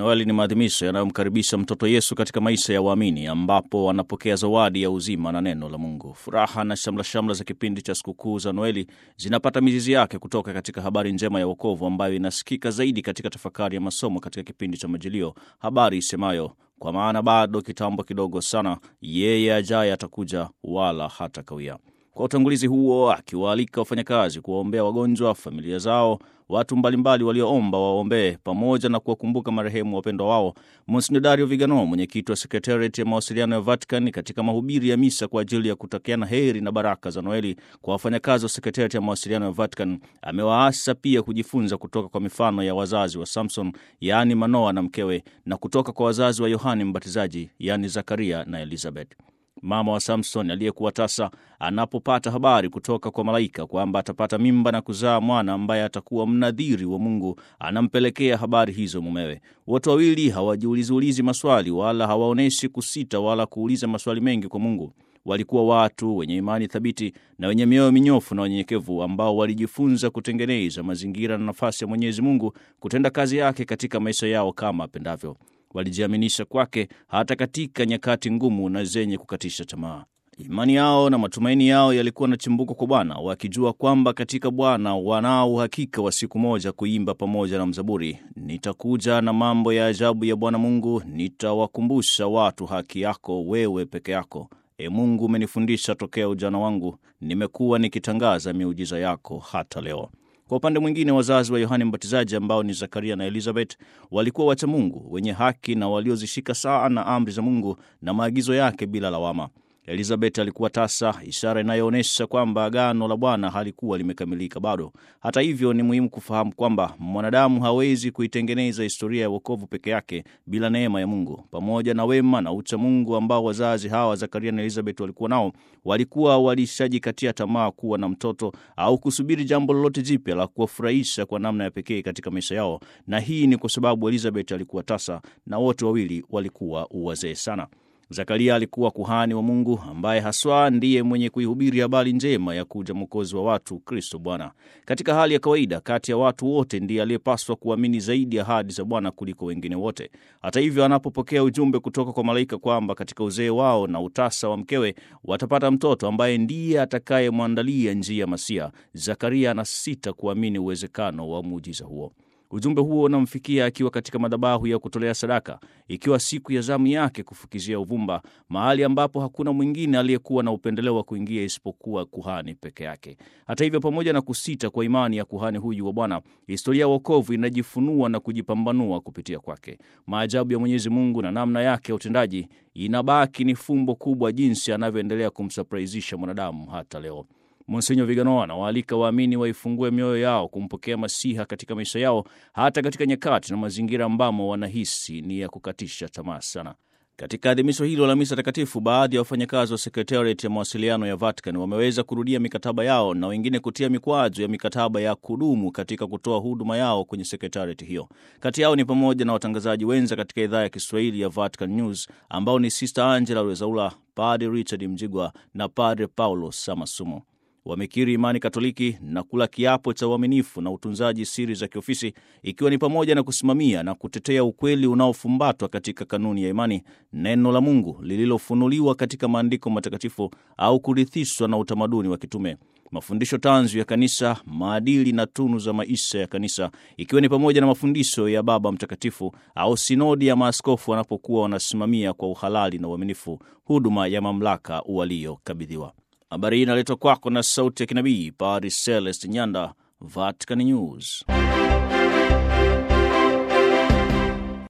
Noeli ni maadhimisho yanayomkaribisha mtoto Yesu katika maisha ya waamini, ambapo wanapokea zawadi ya uzima na neno la Mungu. Furaha na shamla-shamla za kipindi cha sikukuu za Noeli zinapata mizizi yake kutoka katika habari njema ya wokovu ambayo inasikika zaidi katika tafakari ya masomo katika kipindi cha Majilio, habari isemayo kwa maana bado kitambo kidogo sana, yeye ajaye atakuja, wala hata kawia. Kwa utangulizi huo, akiwaalika wafanyakazi kuwaombea wagonjwa, familia zao, watu mbalimbali walioomba waombee, pamoja na kuwakumbuka marehemu wapendwa wao, Monsignor Dario Vigano, mwenyekiti wa sekretariati ya mawasiliano ya Vatican, katika mahubiri ya misa kwa ajili ya kutakiana heri na baraka za Noeli kwa wafanyakazi wa sekretariati ya mawasiliano ya Vatican, amewaasa pia kujifunza kutoka kwa mifano ya wazazi wa Samson, yaani Manoa na mkewe, na kutoka kwa wazazi wa Yohani Mbatizaji, yaani Zakaria na Elizabeth. Mama wa Samson aliyekuwa tasa anapopata habari kutoka kwa malaika kwamba atapata mimba na kuzaa mwana ambaye atakuwa mnadhiri wa Mungu, anampelekea habari hizo mumewe. Wote wawili hawajiuliziulizi maswali wala hawaonyeshi kusita wala kuuliza maswali mengi kwa Mungu. Walikuwa watu wenye imani thabiti na wenye mioyo minyofu na wanyenyekevu ambao walijifunza kutengeneza mazingira na nafasi ya Mwenyezi Mungu kutenda kazi yake katika maisha yao kama apendavyo. Walijiaminisha kwake hata katika nyakati ngumu na zenye kukatisha tamaa. Imani yao na matumaini yao yalikuwa na chimbuko kwa Bwana, wakijua kwamba katika Bwana wanao uhakika wa siku moja kuimba pamoja na mzaburi, nitakuja na mambo ya ajabu ya Bwana Mungu, nitawakumbusha watu haki yako wewe peke yako. E Mungu, umenifundisha tokea ujana wangu, nimekuwa nikitangaza miujiza yako hata leo. Kwa upande mwingine, wazazi wa Yohane Mbatizaji ambao ni Zakaria na Elizabeth walikuwa wacha Mungu, wenye haki na waliozishika sana amri za Mungu na maagizo yake bila lawama. Elizabeth alikuwa tasa, ishara inayoonyesha kwamba agano la Bwana halikuwa limekamilika bado. Hata hivyo, ni muhimu kufahamu kwamba mwanadamu hawezi kuitengeneza historia ya wokovu peke yake bila neema ya Mungu. Pamoja na wema na ucha Mungu ambao wazazi hawa Zakaria na Elizabeth walikuwa nao, walikuwa walishajikatia tamaa kuwa na mtoto au kusubiri jambo lolote jipya la kuwafurahisha kwa namna ya pekee katika maisha yao, na hii ni kwa sababu Elizabeth alikuwa tasa na wote wawili walikuwa wazee sana. Zakaria alikuwa kuhani wa Mungu ambaye haswa ndiye mwenye kuihubiri habari njema ya kuja mwokozi wa watu, Kristo Bwana. Katika hali ya kawaida, kati ya watu wote ndiye aliyepaswa kuamini zaidi ahadi za Bwana kuliko wengine wote. Hata hivyo, anapopokea ujumbe kutoka kwa malaika kwamba katika uzee wao na utasa wa mkewe watapata mtoto ambaye ndiye atakayemwandalia njia ya Masia, Zakaria anasita kuamini uwezekano wa muujiza huo. Ujumbe huo unamfikia akiwa katika madhabahu ya kutolea sadaka, ikiwa siku ya zamu yake kufukizia uvumba, mahali ambapo hakuna mwingine aliyekuwa na upendeleo wa kuingia isipokuwa kuhani peke yake. Hata hivyo, pamoja na kusita kwa imani ya kuhani huyu wa Bwana, historia ya wokovu inajifunua na kujipambanua kupitia kwake. Maajabu ya Mwenyezi Mungu na namna yake ya utendaji inabaki ni fumbo kubwa, jinsi anavyoendelea kumsurprisisha mwanadamu hata leo. Monsenyo Vigano anawaalika waamini waifungue mioyo yao kumpokea Masiha katika maisha yao, hata katika nyakati na mazingira ambamo wanahisi ni ya kukatisha tamaa sana. Katika adhimisho hilo la misa takatifu, baadhi ya wafanyakazi wa sekretariat ya mawasiliano ya Vatican wameweza kurudia mikataba yao na wengine kutia mikwazo ya mikataba ya kudumu katika kutoa huduma yao kwenye sekretariat hiyo. Kati yao ni pamoja na watangazaji wenza katika idhaa ya Kiswahili ya Vatican News ambao ni Sister Angela Rezaula, Padre Richard Mjigwa na Padre Paulo Samasumo wamekiri imani Katoliki na kula kiapo cha uaminifu na utunzaji siri za kiofisi, ikiwa ni pamoja na kusimamia na kutetea ukweli unaofumbatwa katika kanuni ya imani, neno la Mungu lililofunuliwa katika maandiko matakatifu au kurithishwa na utamaduni wa kitume, mafundisho tanzu ya kanisa, maadili na tunu za maisha ya kanisa, ikiwa ni pamoja na mafundisho ya Baba Mtakatifu au sinodi ya maaskofu wanapokuwa wanasimamia kwa uhalali na uaminifu huduma ya mamlaka waliokabidhiwa. Habari hii inaletwa kwako na sauti ya kinabii Padre Celest Nyanda, Vatican News.